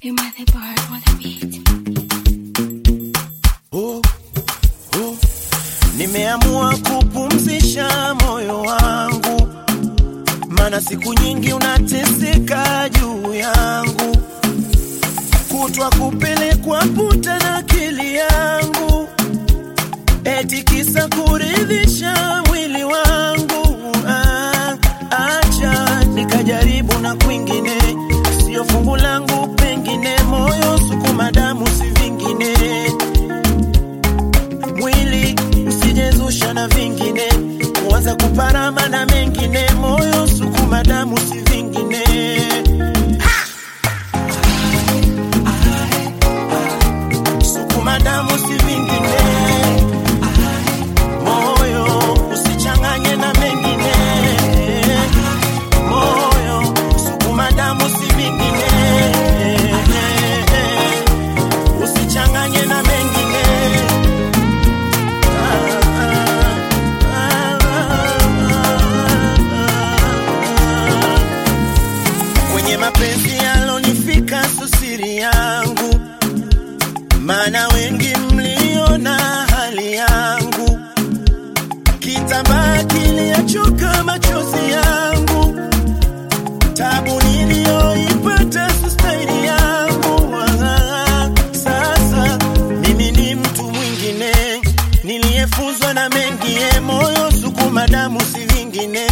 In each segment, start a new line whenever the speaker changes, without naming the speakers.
You might the bar for the beat.
oh, oh. Nimeamua kupumzisha moyo wangu, maana siku nyingi unateseka juu yangu, kutwa kupelekwa puta na akili yangu, eti kisa kuridhisha mwili wangu. Ah, acha nikajaribu na kwingine, sio fungu langu, pengine moyo sukuma damu, si vingine mwili usijezusha na vingine, kuanza kuparama na mengine, moyo sukuma damu si vingine. Sukuma damu si vingine, moyo usichanganye na mengine, moyo sukuma damu si vingine, usichanganye na mengine. Kwenye mapenzi yalonifika so siri yangu, maana wengi mliona hali yangu, kitambaa kiliachoka machozi yangu, tabu niliyoipata so staili yangu. Ah, Sasa mimi ni mtu mwingine niliyefunzwa na mengie, moyo sukuma damu si vingine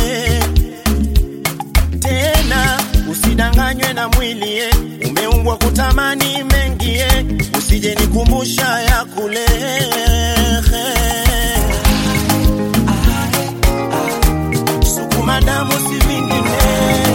tena usidanganywe na mwili eh. umeumbwa kutamani mengi eh. usije nikumbusha ya kule sukuma damu si vingine